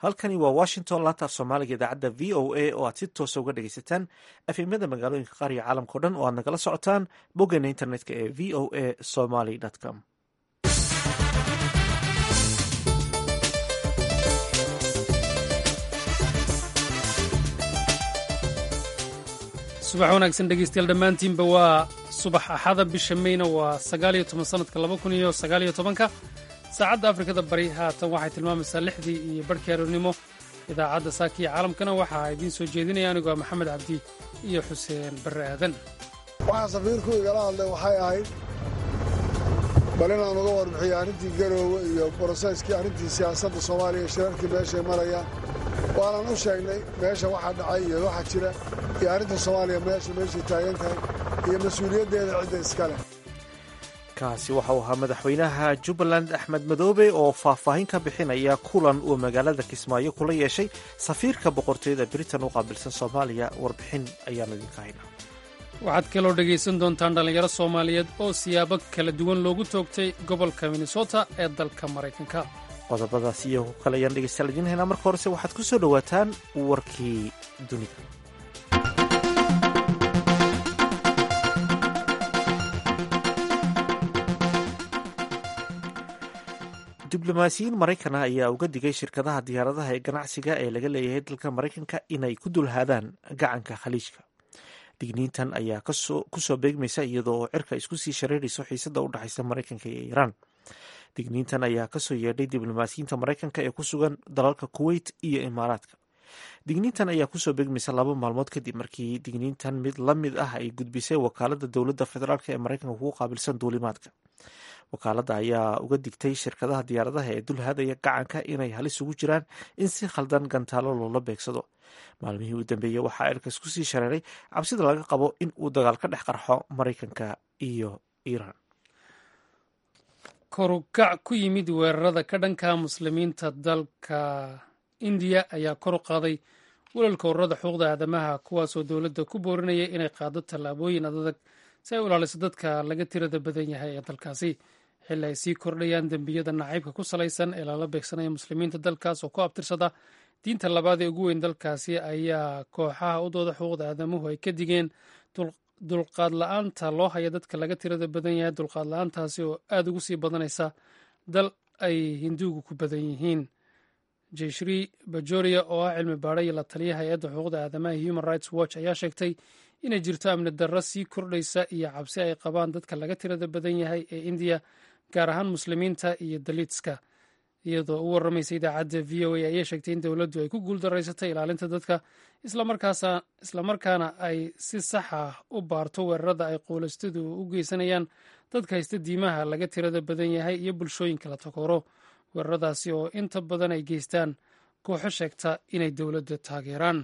halkani waa washington laanta af soomaaliga idaacadda v o a oo aad si toosa uga dhegaysataan afimada magaalooyinka qaar iyo caalamkao dhan oo aad nagala socotaan boggeena internetka ee v o a somaly com subax wanaagsan dhegeystayaal dhammaantiinba waa subax axada bisha meyna waa sagaaliyo toban sanadka laba kun iyo sagaaliyo tobanka saacadda afrikada bari haatan waxay tilmaamaysaa lixdii iyo barhkii aroornimo idaacadda saakiya caalamkana waxaa idiin soo jeedinaya anigoo maxamed cabdi iyo xuseen barre aadan waxaa safiirku igala hadlay waxay ahayd bal inaan uga warbixiyo arrintii garoowe iyo broseskii arrintii siyaasadda soomaaliya shirarkii meeshay marayaan waanan u sheegnay meesha waxaa dhacay iyo waxa jira iyo arrinta soomaaliya meesha meeshay taagan tahay iyo mas-uuliyaddeeda cidda iska leh kaasi waxa uu ahaa madaxweynaha jubbaland axmed madoobe oo faahfaahin ka bixinaya kulan uu magaalada kismaayo kula yeeshay safiirka boqortooyada britain u qaabilsan soomaaliya warbixin ayaanu idinka haynaa waxaad kaloo dhegaysan doontaan dhallinyaro soomaaliyeed oo siyaabo kala duwan loogu toogtay gobolka minnesota ee dalka maraykanka qodobadaas iyo ku kale ayaan dhegeystayaal idiin haynaa marka horese waxaad ku soo dhowaataan warkii dunida diblomaasiyiin maraykan ah ayaa uga digay shirkadaha diyaaradaha ee ganacsiga ee laga leeyahay dalka maraykanka inay ku dulhaadaan gacanka khaliijka digniintan ayaa kusoo beegmaysa iyadoo oo cirka isku sii shareerayso xiisada u dhexaysa maraykanka iyo iiraan digniintan ayaa kasoo yeedhay diblomaasiyiinta maraykanka ee ku sugan dalalka kuweyt iyo imaaraadka digniintan ayaa kusoo beegmaysa laba maalmood kadib markii digniintan mid la mid ah ay gudbisay wakaalada dowladda federaalk ee maraykanka kugu qaabilsan duulimaadka wakaaladda ayaa uga digtay shirkadaha diyaaradaha ee dulhaadaya gacanka inay halis ugu jiraan in si khaldan gantaalo loola beegsado maalmihii u dambeeyey waxaa cirkas kusii shareeray cabsida laga qabo in uu dagaal ka dhex qarxo maraykanka iyo iiraan korukac ku yimid weerarada ka dhanka muslimiinta dalka indiya ayaa kor u qaaday walalka ururada xuquuqda aadamaha kuwaasoo dowladda ku boorinaya inay qaado tallaabooyin adadag si ay u ilaaliso dadka laga tirada badan yahay ee dalkaasi xilli ay sii kordhayaan dembiyada nacaybka ku salaysan ee lala beegsanaya muslimiinta dalkaas oo ku abtirsada diinta labaad ee ugu weyn dalkaasi ayaa kooxaha u dooda xuquuqda aadamuhu ay ka digeen dulqaad la-aanta loo haya dadka laga tirada badan yahay dulqaad la-aantaasi oo aada ugu sii badanaysa dal ay hinduugu ku badan yihiin jeshri bajoria oo ah cilmi baadha iyo la taliya hay-adda xuquuqda aadamaha human rights watch ayaa sheegtay inay jirto amni darro sii kordhaysa iyo cabsi ay qabaan dadka laga tirada badan yahay ee indiya gaar ahaan muslimiinta iyo daliitska iyadoo u warramaysa idaacadda v o a ayay sheegtay in dowladdu ay ku guuldaraysatay ilaalinta dadka islamarkaana ay si sax ah u baarto weerarada ay quulaystadu u geysanayaan dadka haysta diimaha laga tirada badan yahay iyo bulshooyinka la takooro weeraradaasi oo inta badan ay geystaan kooxo sheegta inay dowladda taageeraan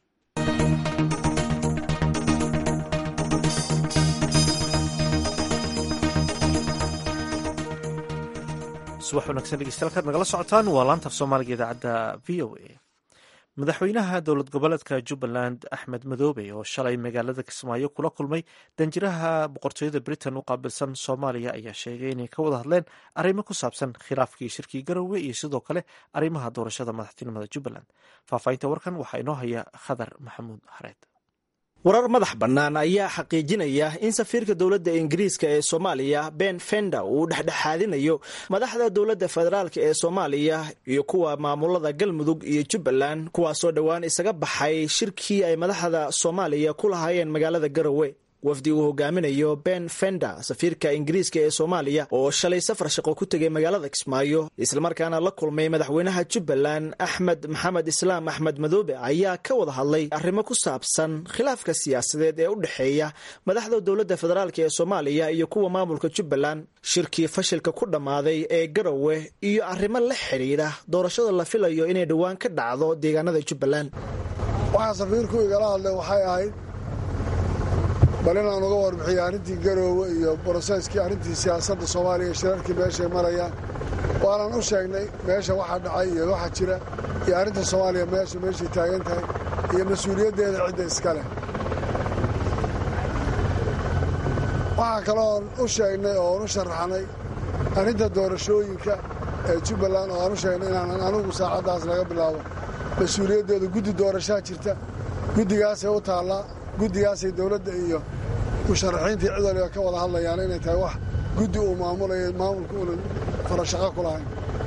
subax wanaagsan dhegeystayaal kaad nagala socotaan waa laanta af soomaaliga idaacadda v o a madaxweynaha dowlad goboleedka jubbaland axmed madoobe oo shalay magaalada kismaayo kula kulmay danjiraha boqortooyada britain u qaabilsan soomaaliya ayaa sheegay inay ka wada hadleen arrimo ku saabsan khilaafkii shirkii garowe iyo sidoo kale arrimaha doorashada madaxtinimada jubbaland faahfaahinta warkan waxaa inoo haya khadar maxamuud hareed warar madax bannaan ayaa xaqiijinaya in safiirka dowladda ingiriiska ee soomaaliya ben fender uu dhexdhexaadinayo madaxda dowladda federaalk ee soomaaliya iyo kuwa maamulada galmudug iyo jubbaland kuwaasoo dhowaan isaga baxay shirkii ay madaxda soomaaliya ku lahaayeen magaalada garowe wafdi uu hogaaminayo ben fender safiirka ingiriiska ee soomaaliya oo shalay safar shaqo ku tegay magaalada kismaayo islamarkaana la kulmay madaxweynaha jubbaland axmed maxamed islaam axmed madoobe ayaa ka wada hadlay arrimo ku saabsan khilaafka siyaasadeed ee u dhexeeya madaxda dowladda federaalk ee soomaaliya iyo kuwa maamulka jubbaland shirkii fashilka ku dhammaaday ee garowe iyo arrimo la xidhiidha doorashada la filayo inay dhowaan ka dhacdo deegaanada jubbaland waxaa safiirku igala hadlay waxay ahayd bal inaan uga warbixiyo arrintii garoowe iyo broseskii arrintii siyaasadda soomaaliya shirarkii meeshay marayaan waanan u sheegnay meesha waxaa dhacay iyo waxa jira iyo arrinta soomaaliya meesha meeshay taagan tahay iyo mas-uuliyaddeeda cidda iska leh waxaa kaloon u sheegnay oo aan u sharaxnay arrinta doorashooyinka ee jubbaland oo aan u sheegnay inaanan anugu saacaddaas laga bilaabo mas-uuliyaddeedu guddi doorashaa jirta guddigaasay u taallaa guddigaasay dowladda iyo musharaxiintii cid waliba ka wada hadlayaan inay tahay wax guddi uu maamulayo maamulka uunan farashaqo ku lahayn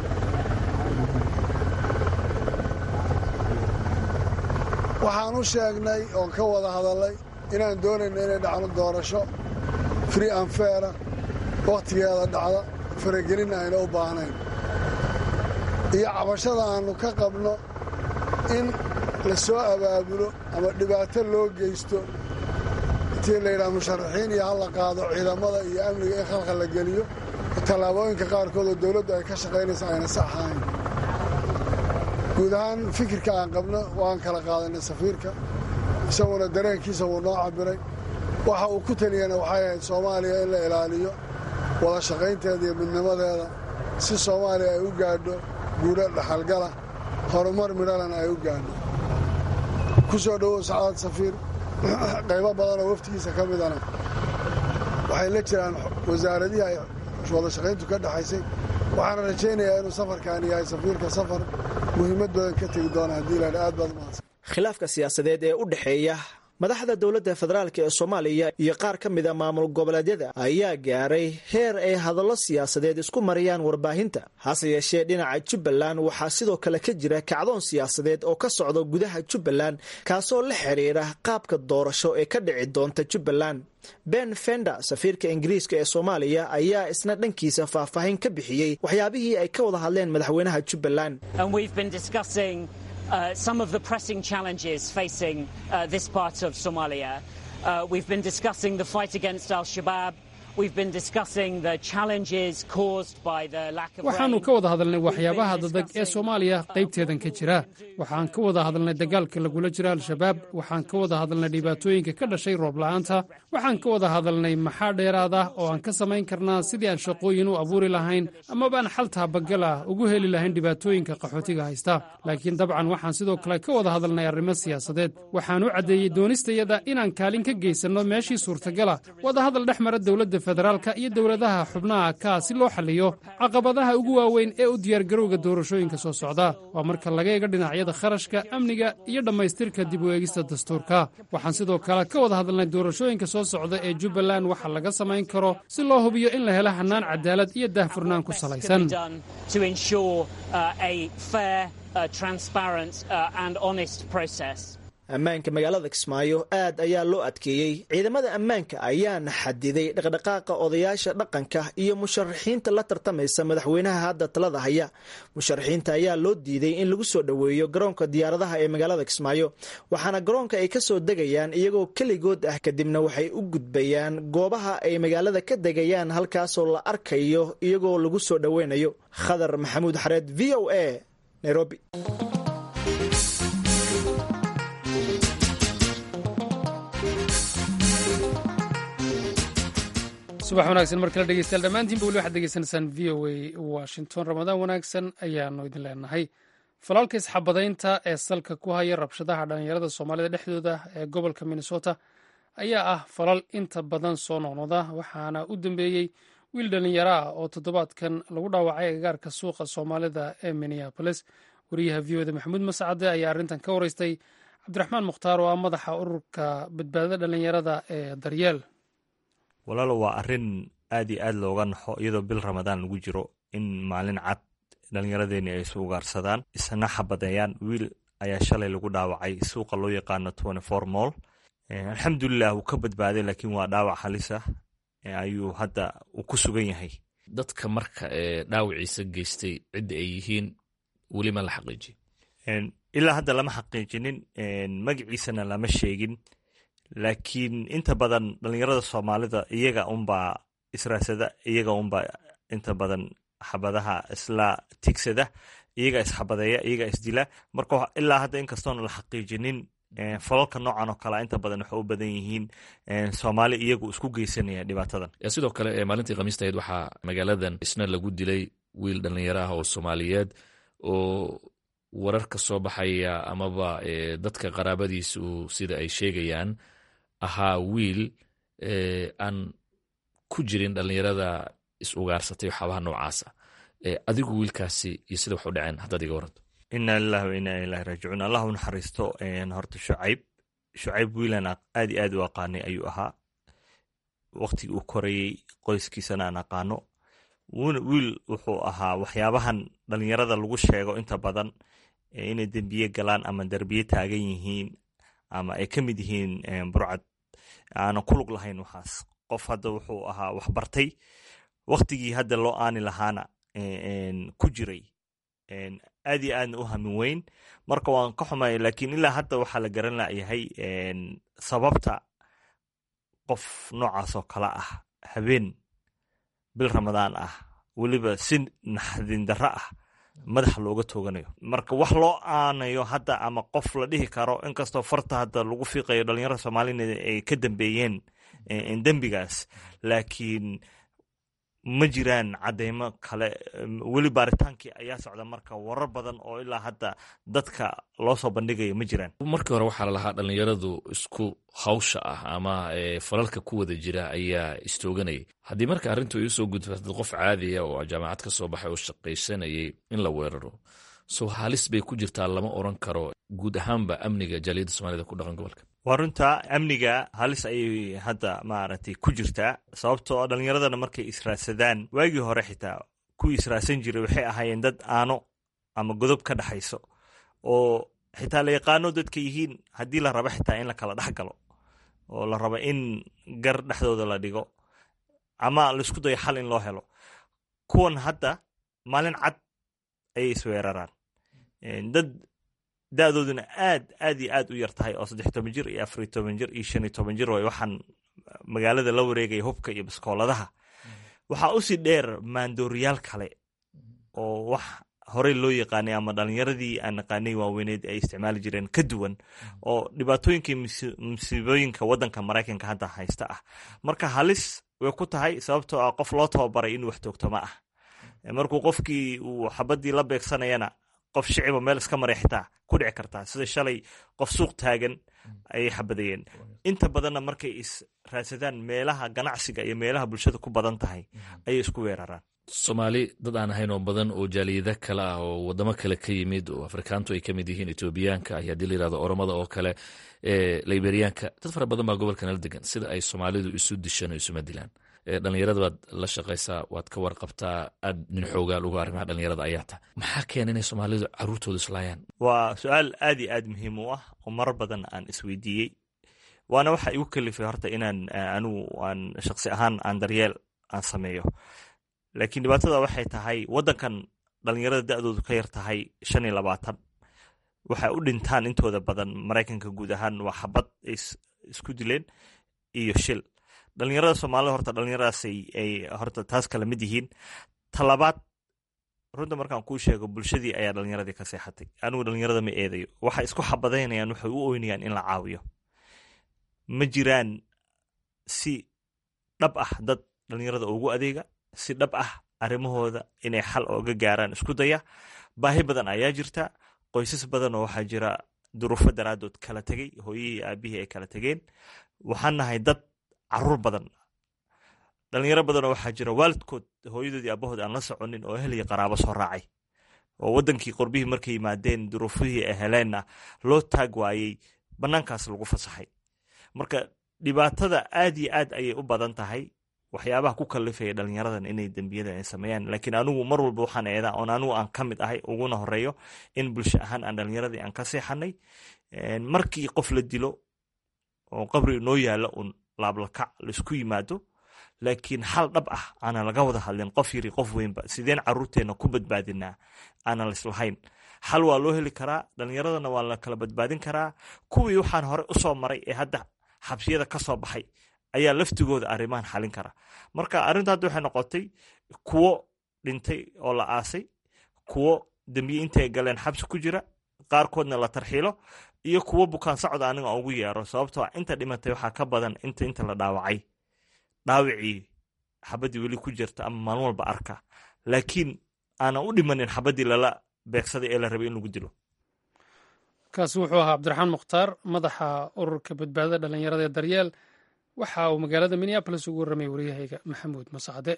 waxaan u sheegnay oon ka wada hadallay inaan doonayno inay dhacno doorasho free and faira wakhtigeeda dhacda faragelinna ayna u baahnayn iyo cabashada aannu ka qabno in la soo abaabulo ama dhibaato loo geysto intii layidhaha musharaxiin iyo halla qaado ciidamada iyo amniga in khalkhal la geliyo tallaabooyinka qaarkood oo dawladdu ay ka shaqaynaysa ayna sax ahayn guud ahaan fikirka aan qabno waan kala qaadanay safiirka isaguna dareenkiisa wuu noo cabbiray waxa uu ku taliyana waxay ahayd soomaaliya in la ilaaliyo wada shaqaynteeda iyo midnimadeeda si soomaaliya ay u gaadho guudho dhaxalgala horumar midhalana ay u gaadho ku soo dhowow sacaad safiir qaybo badanoo waftigiisa ka midana waxay la jiraan wasaaradihii ay wada shaqayntu ka dhexaysay waxaana rajaynayaa inuu safarkaani yahay safiirka safar muhiimad badan ka tegi doona haddii laha aad baad mahadsan khilaafka siyaasadeed ee u dhexeeya madaxda dowladda federaalk ee soomaaliya iyo qaar ka mid a maamul goboleedyada ayaa gaaray heer ay hadallo siyaasadeed isku mariyaan warbaahinta hase yeeshee dhinaca jubbaland waxaa sidoo kale ka jira kacdoon siyaasadeed oo ka socda gudaha jubbaland kaasoo la xiriira qaabka doorasho ee ka dhici doonta jubbaland ben fender safiirka ingiriiska ee soomaaliya ayaa isna dhankiisa faahfaahin ka bixiyey waxyaabihii ay ka wada hadleen madaxweynaha jubbaland Uh, some of the pressing challenges facing uh, this part of Somalia. Uh, we've been discussing the fight against Al Shabaab. We've been discussing the challenges caused by the lack of waxaannu ka wada hadalnay waxyaabaha dadag ee soomaaliya qaybteedan ka jira waxaan ka wada hadalnay dagaalka lagula jiro al-shabaab waxaan ka wada hadalnay dhibaatooyinka ka dhashay roob la'aanta waxaan ka wada hadalnay maxaa dheeraad ah oo aan ka samayn karnaa sidii aan shaqooyin u abuuri lahayn amabaan xal taabagal ah ugu heli lahayn dhibaatooyinka qaxootiga haysta laakiin dabcan waxaan sidoo kale ka wada hadalnay arrimo siyaasadeed waxaan u caddeeyey doonistayada inaan kaalin ka geysanno meeshii suurtagala wadahadal dhex mara dowladda federaalka iyo dowladaha xubnaha kaa si loo xalliyo caqabadaha ugu waaweyn ee u diyaargarowga doorashooyinka soo socda waa marka laga eega dhinacyada kharashka amniga iyo dhammaystirka dib u eegista dastuurka waxaan sidoo kale ka wada hadalnay doorashooyinka soo socda ee jubbaland waxa laga samayn karo si loo hubiyo in la helo hannaan cadaalad iyo daahfurnaan ku salaysan ammaanka magaalada kismaayo aad ayaa loo adkeeyey ciidamada ammaanka ayaana xadiday dhaqdhaqaaqa odayaasha dhaqanka iyo musharaxiinta la tartamaysa madaxweynaha hadda talada haya musharaxiinta ayaa loo diiday in lagu soo dhoweeyo garoonka diyaaradaha ee magaalada kismaayo waxaana garoonka ay ka soo degayaan iyagoo keligood ah kadibna waxay u gudbayaan goobaha ay magaalada ka degayaan halkaasoo la arkayo iyagoo lagu soo dhoweynayo khadar maxamuud xareed v o a nairobi subax wanaagsan mar kale dhegeystayaal dhammaantiinba weli waxaad degeysanaysaan v o a washington ramadaan wanaagsan ayaanu idin leenahay falaalka isxabadaynta ee salka ku haya rabshadaha dhallinyarada soomaalida dhexdooda ee gobolka minnesota ayaa ah falal inta badan soo noqnoqda waxaana u dambeeyey wiil dhallinyaro ah oo toddobaadkan lagu dhaawacay agagaarka suuqa soomaalida ee minneabolis wariyaha v o da maxamuud mascade ayaa arrintan ka wareystay cabdiraxmaan mukhtaar oo ah madaxa ururka badbaadada dhallinyarada ee daryeel walaalo waa arrin aad iyo aad looga naxo iyadoo bil ramadaan lagu jiro in maalin cad dhallinyaradeeni ay isu ugaarsadaan isna xabadeeyaan wiil ayaa shalay lagu dhaawacay suuqa loo yaqaano twenty four moll alxamdulilah wuu ka badbaaday laakiin waa dhaawac halisa ayuu hadda uu ku sugan yahay dadka marka ee dhaawiciisa geystay cidda ay yihiin weli ma la xaqiijiy ilaa hadda lama xaqiijinin magaciisana lama sheegin laakiin inta badan dhalinyarada soomaalida iyaga unbaa israasada iyaga unbaa inta badan xabadaha isla tigsada iyaga isxabadeeya iyaga isdila marka ilaa hadda inkastoona la xaqiijinin falalka noocan oo kale inta badan waxay u badan yihiin soomaali iyagu isku geysanaya dhibaatadan sidoo kale maalintii khamiista ahayd waxaa magaaladan isna lagu dilay wiil dhallinyaro ah oo soomaaliyeed oo wararka soo baxaya amaba dadka qaraabadiisu sida ay sheegayaan ahaa wiil aan ku jirin dhallinyarada is ugaarsatay waxaabaha noocaasa adigu wiilkaasi iyo sida wax u dhaceen haddaad iga waranto inaa lilahi wa inaa ilahi raajicuun allah u naxariisto horta shucayb shucayb wiilan aad iyo aad u aqaanay ayuu ahaa waktigii uu korayey qoyskiisana aan aqaano wiil wuxuu ahaa waxyaabahan dhalinyarada lagu sheego inta badan inay dembiye galaan ama derbiye taagan yihiin ama ay ka mid yihiin burcad aanan ku lug lahayn waxaas qof hadda wuxuu ahaa waxbartay waktigii hadda loo aani lahaana ku jiray aad iyo aadna u hamin weyn marka waan ka xumay lakiin ilaa hadda waxaa la garan layahay sababta qof noocaasoo kale ah habeen bil ramadaan ah weliba si naxdin darro ah madaxa looga tooganayo marka wax loo aanayo hadda ama qof la dhihi karo inkastoo farta hadda lagu fiiqayo dhalinyarada soomaalina ay ka dambeeyeen dembigaas laakiin ma jiraan cadeymo kale weli baaritaankii ayaa socda marka warar badan oo ilaa hadda dadka loo soo bandhigayo ma jiraan markii hore waxaa lalahaa dhalinyaradu isku hawsha ah ama falalka ku wada jira ayaa istooganayay haddii marka arrintu ay usoo gudfa dad qof caadiya oo jaamacad ka soo baxay oo shaqaysanayay in la weeraro sow halis bay ku jirtaa lama oran karo guud ahaanba amniga jaaliyadda soomaalida ku dhaqan gobolka waa runta amniga halis ayay hadda maaragtay ku jirtaa sababtoo dhallinyaradana markay israadsadaan waagii hore xitaa kuwii israadsan jiray waxay ahaayeen dad aano ama godob ka dhexayso oo xitaa la yaqaano dadka yihiin haddii la rabo xitaa in la kala dhex galo oo la rabo in gar dhexdooda la dhigo ama laisku dayo xal in loo helo kuwan hadda maalin cad ayay isweeraraan dad da-dooduna aad aad iyo aad u yar tahay oo saddex toban jir iyo afariy toban jir iyo shan iyo toban jir way waxaan magaalada la wareegaya hubka iyo baskooladaha waxaa usii dheer maandooriyaal kale oo wax horey loo yaqaanay ama dhalinyaradii aan naqaanay waaweyneed ay isticmaali jireen ka duwan oo dhibaatooyinkii musiibooyinka waddanka maraykanka hadda haysta ah marka halis way ku tahay sababtoo ah qof loo tababaray inuu wax toogto ma ah markuu qofkii uu xabadii la beegsanayana qof shiciba meel iska maray xitaa ku dhici kartaa sida shalay qof suuq taagan ayay xabadayeen inta badanna markay is raadsadaan meelaha ganacsiga iyo meelaha bulshada ku badan tahay ayay isku weeraraan soomaali dad aan ahayn oo badan oo jaaliyada kale ah oo wadamo kale ka yimid oo afrikaantu ay ka mid yihiin etoobiyaanka iyo haddii la yirahdo oromada oo kale liberiyaanka dad fara badan baa gobolka nala degan sida ay soomaalidu isu dishaan oo isuma dilaan dhalinyarada baad la shaqaysaa waad ka warqabtaa aad nin xoogaal uga arrimaha dhalinyarada ayaa ta maxaa keena inay soomaalidu caruurtooda islaayaan waa su-aal aad iyo aad muhiim u ah oo marar badan aan isweydiiyey waana waxa igu kalifay horta inaan anigu aan shaqsi ahaan aan daryeel aan sameeyo laakiin dhibaatada waxay tahay waddankan dhalinyarada da-doodu ka yar tahay shan iyo labaatan waxay u dhintaan intooda badan maraykanka guud ahaan waa xabad isku dileen iyo shil dhalinyarada soomaalida horta dhalinyaradaas ay horta taas kala mid yihiin talabaad runta markaan kuu sheego bulshadii ayaa dhalinyaradii ka seexatay anigu dhalinyarada ma eedayo waxay isku xabadaynayaan waxay u oynayaan in la caawiyo ma jiraan si dhab ah dad dhalinyarada ugu adeega si dhab ah arrimahooda inay xal ooga gaaraan isku daya baahi badan ayaa jirta qoysas badan oo waxaa jira duruufo daraadood kala tegey hooyihii aabihii ay kala tegeen waxaan nahay dad caruur badan dhalinyaro badanoo waxaa jira waalidkood hooyadoodii aabahood aan la soconin oo ehel iyo qaraabo soo raacay oo waddankii qorbihii markay yimaadeen duruufihii ay heleenna loo taag waayey bannaankaas lagu fasaxay marka dhibaatada aad iyo aad ayay u badan tahay waxyaabaha ku kalifaya dhalinyaradan inay dembiyadan ay sameeyaan laakiin anigu mar walba waxaan eedaa oon anigu aan ka mid ahay uguna horeeyo in bulsho ahaan aan dhalinyaradii aan ka seexanay markii qof la dilo oo qabri noo yaalla un laablakac laisku yimaado laakiin xal dhab ah aanan laga wada hadlin qof yiri qof weynba sideen caruurteenna ku badbaadinaa aanan lislahayn xal waa loo heli karaa dhalinyaradana waa la kala badbaadin karaa kuwii waxaan hore usoo maray ee hadda xabsiyada ka soo baxay ayaa laftigooda arrimahan xalin kara marka arrinta hadda waxay noqotay kuwo dhintay oo la aasay kuwo dembiye intay galeen xabsi ku jira qaarkoodna la tarxiilo iyo kuwo bukaan socod aniga ugu yeero sababtoo inta dhimatay waxaa ka badan inta inta la dhaawacay dhaawicii xabaddii weli ku jirta ama maalin walba arka laakiin aanan u dhimanin xabaddii lala beegsaday ee la rabay in lagu dilo kaasi wuxuu ahaa cabdiraxmaan mukhtaar madaxa ururka badbaadada dhalinyarada ee daryeel waxa uu magaalada minneabolis ugu warramay waryahayga maxamuud masacde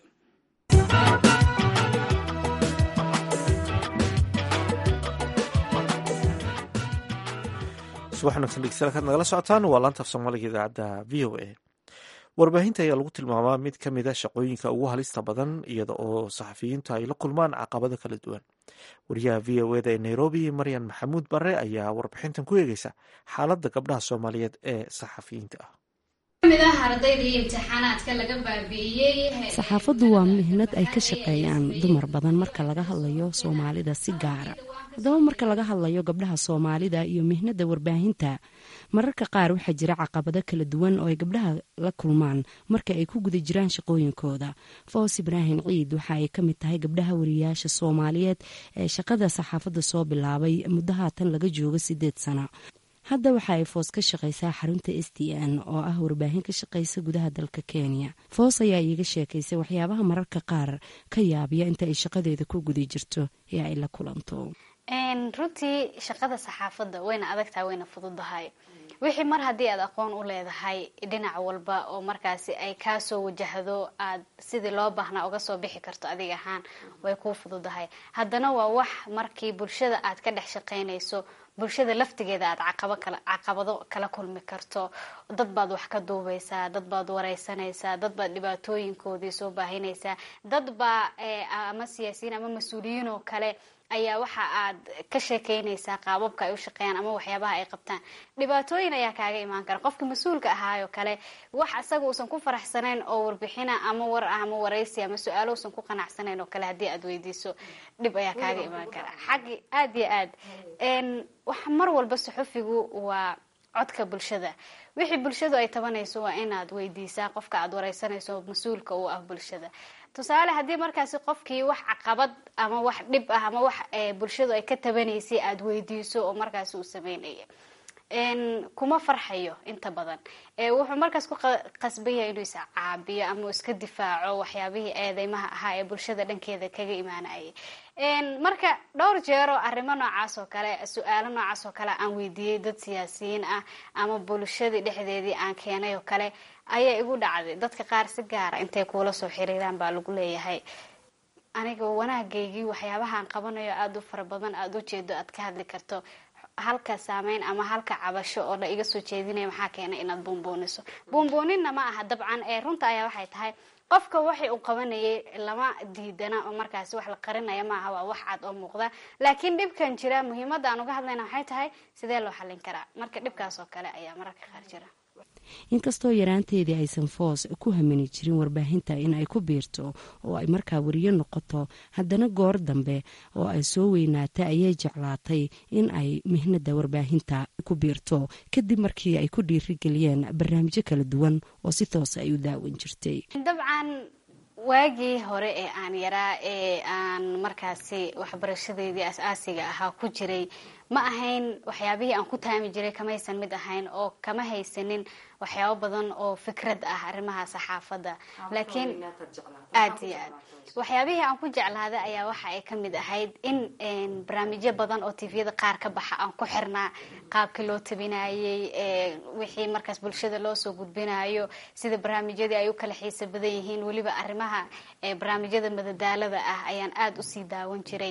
subax wanagsan dhegeystayaal kaad nagala socotaan waa laanta af soomaaliga idaacadda v o a warbaahinta ayaa lagu tilmaamaa mid ka mid a shaqooyinka ugu halista badan iyada oo saxafiyiintu ay la kulmaan caqabado kala duwan wariyaha v o eda ee nairobi maryan maxamuud bare ayaa warbixintan ku eegeysa xaaladda gabdhaha soomaaliyeed ee saxafiyiinta ah saxaafaddu waa mihnad ay ka shaqeeyaan dumar badan marka laga hadlayo soomaalida si gaara haddaba marka laga hadlayo gabdhaha soomaalida iyo mihnada warbaahinta mararka qaar waxaa jira caqabado kala duwan oo ay gabdhaha la kulmaan marka ay ku guda jiraan shaqooyinkooda foos ibraahim ciid waxa ay ka mid tahay gabdhaha wariyaasha soomaaliyeed ee shaqada saxaafadda soo bilaabay muddo haatan laga joogo sideed sano hadda waxa ay foos ka shaqaysaa xarunta s t n oo ah warbaahin ka shaqaysa gudaha dalka kenya foos ayaa iiga sheekaysay waxyaabaha mararka qaar ka yaabiya inta ay shaqadeeda ku guda jirto ee ay la kulanto runtii shaqada saxaafadda wayna adagtahay wayna fududahay wixii mar haddii aad aqoon u leedahay dhinac walba oo markaasi ay kaasoo wajahdo aad sidii loo baahnaa uga soo bixi karto adig ahaan way kuu fududahay haddana waa wax markii bulshada aad ka dhex shaqaynayso bulshada laftigeeda aad caqabado kala kulmi karto dad baad wax ka duubaysaa dad baad wareysanaysaa dad baad dhibaatooyinkoodii soo baahinaysaa dad baa ama siyaasiyiin ama mas-uuliyiin oo kale ayaa waxa aad ka sheekeynaysaa qaababka ay u shaqeeyaan ama waxyaabaha ay qabtaan dhibaatooyin ayaa kaaga imaan kara qofka mas-uulka ahaayoo kale wax isaga uusan ku faraxsanayn oo warbixina ama war ah ama waraysi ama su-aalo uusan ku qanacsanayn oo kale haddii aad weydiiso dhib ayaa kaaga imaan kara xaggi aad iyo aad wax mar walba saxufigu waa codka bulshada wixii bulshadu ay tabanayso waa inaad weydiisaa qofka aad wareysanayso mas-uulka u ah bulshada tusaale haddii markaasi qofkii wax caqabad ama wax dhib ah ama wax bulshadu ay ka tabanaysay aada weydiiso oo markaasi uu sameynaya kuma farxayo inta badan wuxuu markaas ku qasbaya inuu iscaabiyo ama uu iska difaaco waxyaabihii eedeymaha ahaa ee bulshada dhankeeda kaga imaanayay marka dhowr jeero arrimo noocaas oo kale su-aalo noocaas oo kale aan weydiiyey dad siyaasiyiin ah ama bulshadii dhexdeedii aan keenay oo kale ayaa igu dhacday dadka qaar si gaara intay kuula soo xiriiraan baa lagu leeyahay aniga wanaagaygii waxyaabahaan qabanayo aada u fara badan aada u jeedo aad ka hadli karto halka saameyn ama halka cabasho oo la iga soo jeedinaya maxaa keenay inaad buunbuuniso buunbuuninna ma aha dabcan ee runta ayaa waxay tahay qofka waxay uu qabanayay lama diidana oo markaasi wax la qarinaya maaha waa wax cad oo muuqda laakiin dhibkan jira muhiimadda aan uga hadlayna waxay tahay sidee loo xallin karaa marka dhibkaas oo kale ayaa mararka qaar jira inkastoo yaraanteedii aysan foos ku hamini jirin warbaahinta in ay ku biirto oo ay markaa wariyo noqoto haddana goor dambe oo ay soo weynaatay ayay jeclaatay in ay mihnada warbaahinta ku biirto kadib markii ay ku dhiirigeliyeen barnaamijyo kala duwan oo si toosa ay u daawan jirtay dabcan waagii hore ee aan yaraa ee aan markaasi waxbarashadeedii as-aasiga ahaa ku jiray ma ahayn waxyaabihii aan ku taami jiray kamaysan mid ahayn oo kama haysanin waxyaabo badan oo fikrad ah arrimaha saxaafadda laakiin aad iyo aad waxyaabihii aan ku jeclaaday ayaa waxa ay ka mid ahayd in barnaamijyo badan oo tviyada qaar ka baxa aan ku xirnaa qaabkii loo tabinayey wixii markaas bulshada loo soo gudbinayo sida barnaamijyadii ay u kala xiisa badan yihiin weliba arrimaha barnaamijyada madadaalada ah ayaan aada usii daawan jiray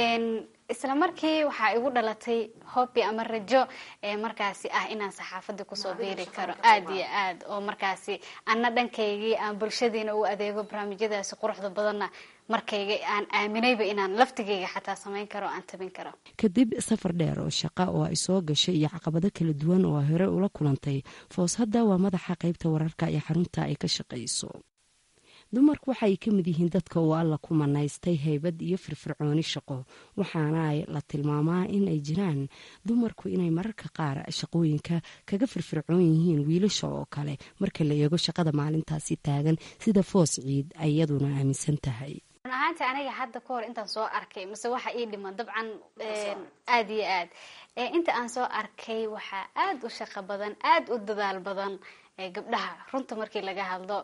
isla markii waxaa igu dhalatay hobby ama rajo markaasi ah inaan saxaafadii kusoo biiri karo aada iyo aad oo markaasi ana dhankaygii aan bulshadiina u adeego barnaamijyadaasi quruxda badanna markayga aan aaminayba inaan laftigayga xataa samayn karo o aan tabin karo kadib safar dheer oo shaqa oo ay soo gashay iyo caqabado kala duwan oo ay hore ula kulantay foos hadda waa madaxa qaybta wararka ee xarunta ay ka shaqayso dumarku waxa ay ka mid yihiin dadka uu alla ku manaystay haybad iyo firfircooni shaqo waxaana ay la tilmaamaa in ay jiraan dumarku inay mararka qaar shaqooyinka kaga firfircoon yihiin wiilasha oo kale marka la eego shaqada maalintaasi taagan sida foos ciid ay iyaduna aaminsan tahay run ahaanti aniga hadda ka hor intaan soo arkay mase waxa ii dhiman dabcan aada iyo aad inta aan soo arkay waxaa aada u shaqo badan aada u dadaal badan gabdhaha runta markii laga hadlo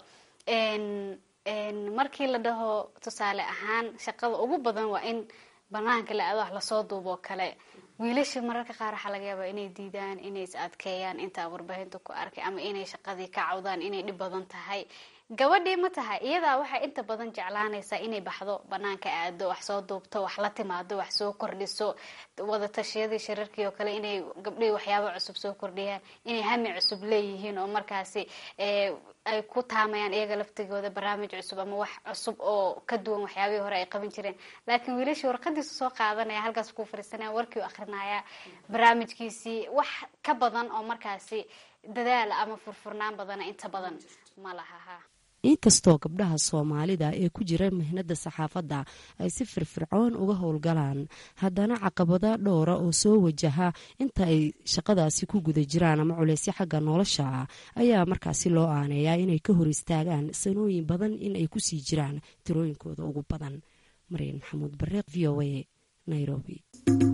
markii la dhaho tusaale ahaan shaqada ugu badan waa in banaanka la aado wax lasoo duuboo kale wiilasha mararka qaar waxaa laga yaabaa inay diidaan inay is adkeeyaan intaa warbaahinta ku arkay ama inay shaqadii ka cawdaan inay dhib badan tahay gabadhii ma tahay iyadaa waxay inta badan jeclaanaysaa inay baxdo banaanka aado wax soo duubto wax la timaado wax soo kordhiso wada tashiyadii shirarkii oo kale inay gabdhihii waxyaabo cusub soo kordhiyaan inay hami cusub leeyihiin oo markaasi ay ku taamayaan iyaga laftigooda barnaamij cusub ama wax cusub oo ka duwan waxyaabihii hore ay qaban jireen laakiin wiilashii warqadiisu soo qaadanaya halkaas ku fariisanaya warkii u akrinaya barnaamijkiisii wax ka badan oo markaasi dadaala ama furfurnaan badana inta badan ma lahaha inkastoo gabdhaha soomaalida ee ku jira mihnada saxaafadda ay si firfircoon uga howlgalaan haddana caqabada dhowra oo soo wajaha inta ay shaqadaasi ku guda jiraan ama culeysyo xagga nolosha ah ayaa markaasi loo aaneeyaa inay ka hor istaagaan sanooyin badan in ay kusii jiraan tirooyinkooda ugu badan maryan maxamuud bareeq v o a nairobi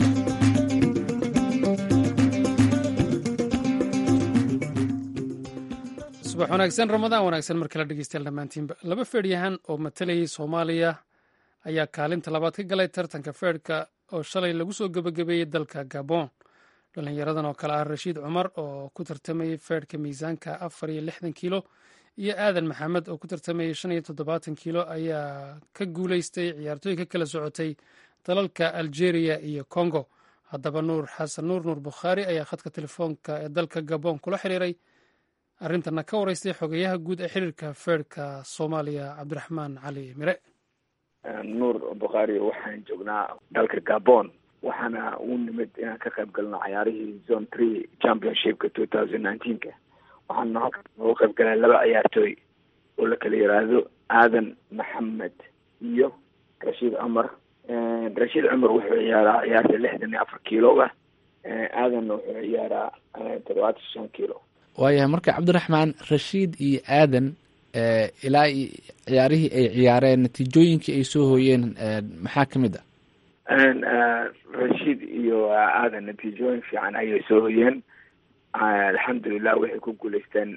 subax wanaagsan ramadaan wanaagsan mar kale dhegeystayaal dhammaantiinba laba feedhyahan oo matalayay soomaaliya ayaa kaalinta labaad ka galay tartanka feedhka oo shalay lagu soo gebagabeeyey dalka gabon dhalinyaradan oo kale ah rashiid cumar oo ku tartamayey feedhka miisaanka afar iyo lixdan kiilo iyo aadan maxamed oo ku tartamayey shan iyo toddobaatan kiilo ayaa ka guuleystay ciyaartooy ka kala socotay dalalka algeria iyo congo haddaba nuur xasan nuur nuur bukhaari ayaa khadka telefoonka ee dalka gabon kula xiriiray arrintana ka wareystay xogeyaha guud ee xiriirka feerhka soomaaliya cabdiraxmaan cali mire nuur bukhaari waxaan joognaa dalka gabon waxaana u nimid inaan ka qayb galno cayaarihii zone three championshipka two thousand nineteenka waxaana halka ugu qayb galay laba ciyaartooy oo la kala yiraahdo aadan maxamed iyo rashiid cumar rashiid cumar wuxuu ciyaaraa ciyaarta lixdan iyo afar kiiloga aadanna wuxuu ciyaaraa toddobaatan shan kiilo waayahay marka cabdiraxmaan rashiid iyo aadan ilaa ciyaarihii ay ciyaareen natiijooyinkii ay soo hooyeen maxaa ka mid ah rashiid iyo aadan natiijooyin fiican ayay soo hoyeen alxamdulilah waxay ku guuleysteen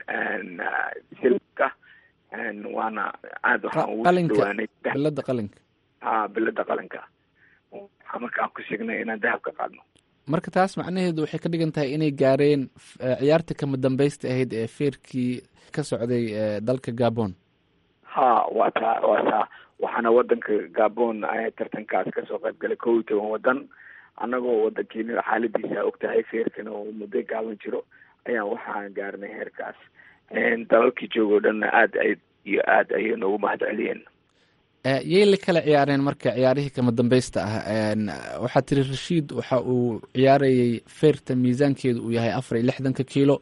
silka waana aada waxaan ugu dhawaanay bilada qalinka ha bilada qalinka waxaa markaan ku signay inaan dahab ka qaadno marka taas macnaheedu waxay ka dhigan tahay inay gaareen ciyaarta kama dambeysta ahayd ee feerkii ka socday dalka gabon ha waa taa waa taa waxaana wadanka gabon tartankaas kasoo qayb galay kow iyo toban wadan annagoo wadankiina xaaladiisa og tahay feerkana oo muddo gaaban jiro ayaan waxaan gaarnay heerkaas dalalkii joogo dhanna aad ay iyo aad ayay noogu mahad celiyeen yay la kala ciyaareen marka ciyaarihii kama dambeysta ah waxaa tiri rashiid waxa uu ciyaarayay feerta miisaankeedu uu yahay afar iyo lixdanka kiilo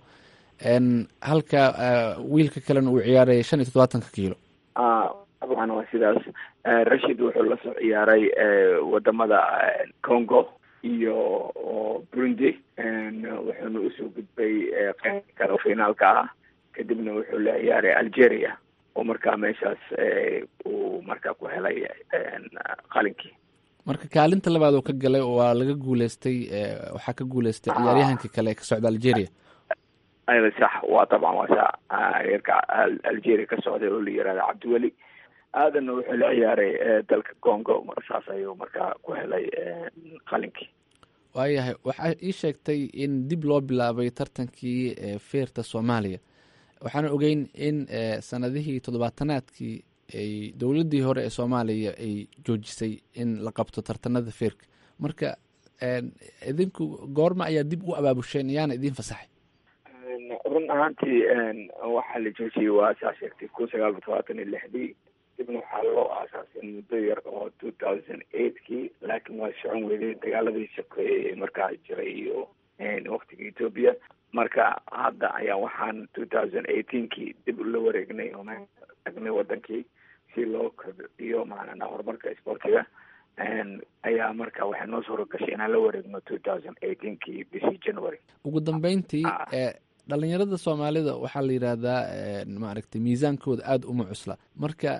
halka wiilka kalena uu ciyaarayay shan iyo toddobaatanka kiilo dabcan waa sidaas rashiid wuxuu lasoo ciyaaray wadamada congo iyo burundi wuxuuna usoo gudbay qeybta kale finaalka ah kadibna wuxuu la ciyaaray algeria oo markaa meeshaas uu markaa ku helay qalinkii marka kaalinta labaad oo ka galay waa laga guuleystay waxaa ka guuleystay ciyaaryahanka kale ka socda algeria ayada sax waa dabcan waa sa reerka algeria ka socday oo la yirahda cabdiweli aadanna wuxuu la ciyaaray dalka congo saas ayuu markaa ku helay qalinkii waayahay waxaa ii sheegtay in dib loo bilaabay tartankii feerta soomaaliya waxaan ogeyn in sanadihii toddobaatanaadkii ay dowladdii hore ee soomaaliya ay joojisay in la qabto tartanada feerka marka idinku goorma ayaa dib u abaabusheen yaana idiin fasaxay run ahaantii waxaa la joojiyey waa saa sheegtay kun sagaal iyo todobaatan iyo lixdii dibna waxaa loo aasaasay muddo yar oo two thousand eightkii laakiin waa socon weyday dagaaladii sokeeyey markaa jiray iyo waktiga ethoopia marka hadda ayaa waxaan two thousand eighteenkii dib ula wareegnay oo tagnay wadankii si loo kordhiyo macanaa horumarka sportiga ayaa marka waxay noo suura gashay inaan la wareegno two thousand eighteenkii bishii january ugu dambeyntii dhalinyarada soomaalida waxaa la yidhaahdaa maaragtay miisaankooda aada uma cusla marka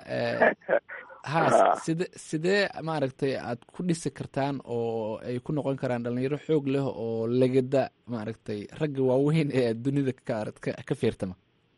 ha side sidee maaragtay aad ku dhisi kartaan oo ay ku noqon karaan dhalinyaro xoog leh oo legada maaragtay ragga waaweyn ee dunida ka ka feertama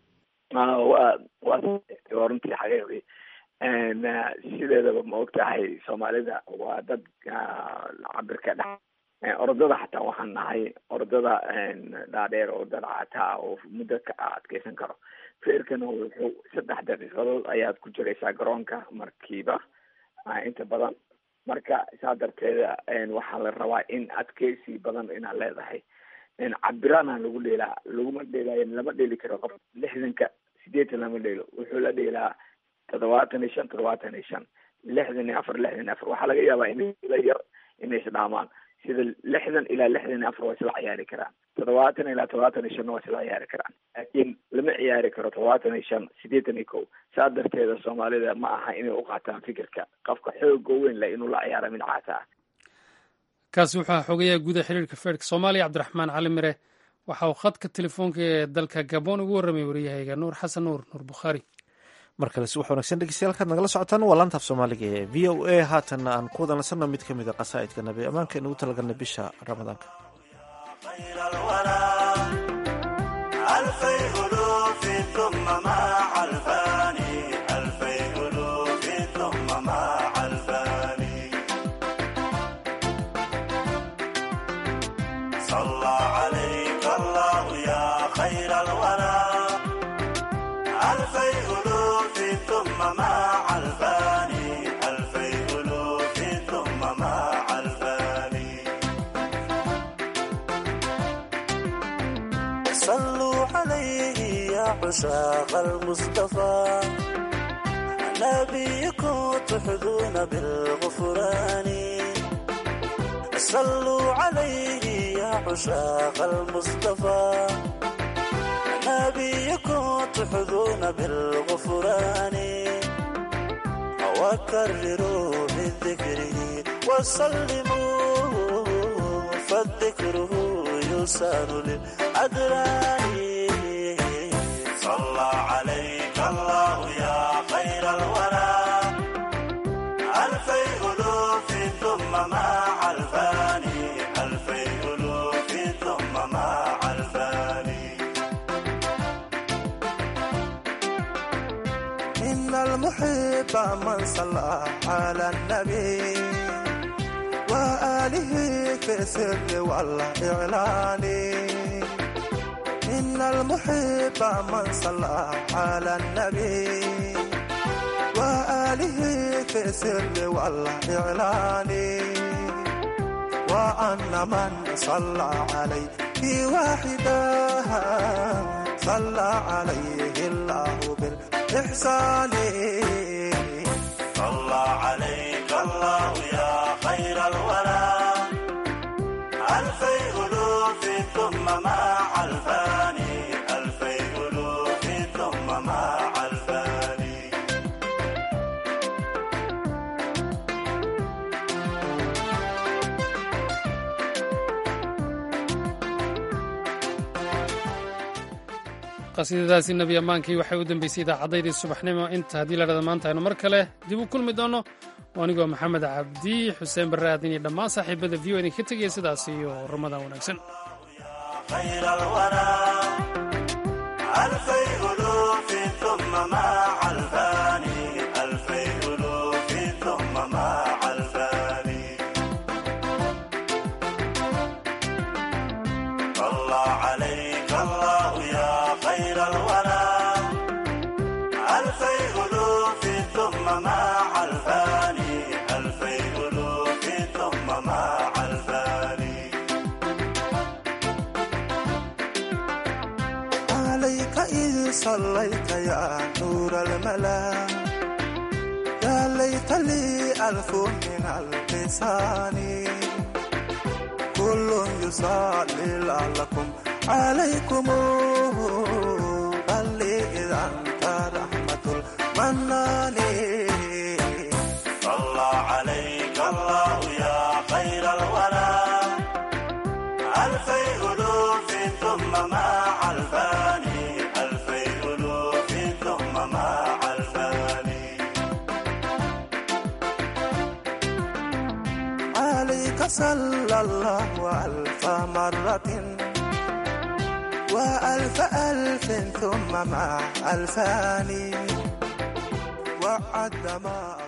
wa waa runtii xaqiiqi sideedaba ma og tahay soomaalida waa dad cabirka dhex orodada xataa waxaan nahay orodada dhaadheer oo dad cataa oo muddo ka adkeysan karo feerkana wuxuu saddex daqiiqadood ayaad ku jiraysaa garoonka markiiba inta badan marka saa darteeda waxaa la rabaa in adkeysi badan inaad leedahay cabiraana lagu dheelaa laguma dheelaayo lama dheeli karo qof lixdanka sideetan lama dheelo wuxuu la dheelaa toddobaatan iyo shan toddobaatan iyo shan lixdan iyo afar lixdan iyo afar waxaa laga yaabaa in la yar inay isdhaamaan sida lixdan ilaa lixdan iyo afar waa isla ciyaari karaan toddobaatan ilaa toddobaatan iyo shanna waa isla ciyaari karaan laakiin lama ciyaari karo toddobaatan iyo shan sideetan iyo kow saa darteeda soomaalida ma aha inay u qaataan fikirka qofka xooga weyn leh inuu la ciyaara mid caata ah kaasi wuxuu aha xogayaha guuda xiriirka feerka soomaaliya cabdiraxmaan cali mire waxa uu khadka telefoonka ee dalka gabon ugu warramay waryahayga nuur xasan nuur nuur bukhaari mar kale si wax wanagsan dhegeystayaal kaad nagala socotaan waa laantaaf soomaaliga ee v o a haatanna aan ku wada nasanno mid ka mid a qasaa'idka nabi ammaanka inugu talagalnay bisha ramadaanka عشاق المصطفى نبيكم تحظون بالغفران صلوا عليه يا عشاق المصطفى نبيكم تحظون بالغفران وكرروا من ذكره وسلموا فالذكره يسان للأدران صلى عليك الله يا خير الورى ألفي ألوف ثم مع الفاني ألفي ألوف ثم مع الفاني إن المحب من صلى على النبي وآله في السر والإعلان إن المحب من صلى على النبي وآله في السر والإعلان وأن من صلى عليه واحدا صلى عليه الله بالإحسان صلى عليك الله يا خير الورى ألفي ألوف ثم مع الفاني ألفي ألوف ثم مع الفاني qasiidadaasi nebi ammaankii waxay u dambeysay idaacaddaydii subaxnimo inta haddii la dhahda maanta aynu mar kale dib u kulmi doonno anigoo maxamed cabdi xuseen barre aadin iyo dhammaan saaxiibada v o idinka tegaya sidaas iyo ramadaan wanaagsan خير الورى ألفي ألوف ثم مع الفاني ألفي ألوف ثم مع الفاني صلى عليك الله يا خير الورى ألفي ألوف ثم مع الفاني ألفي ألوف ثم مع الفاني عليك إذ صليت يا نور الملا يا ليت لي ألف من اللسان كل يصلي لعلكم عليكم بل لي إذا أنت رحمة المنان صلى عليك الله يا خير الورى ألفي ألوف ثم مع الفاني ألفي ألوف ثم مع الفاني عليك صلى الله ألف مرة وألف ألف ثم مع الفاني وعد ما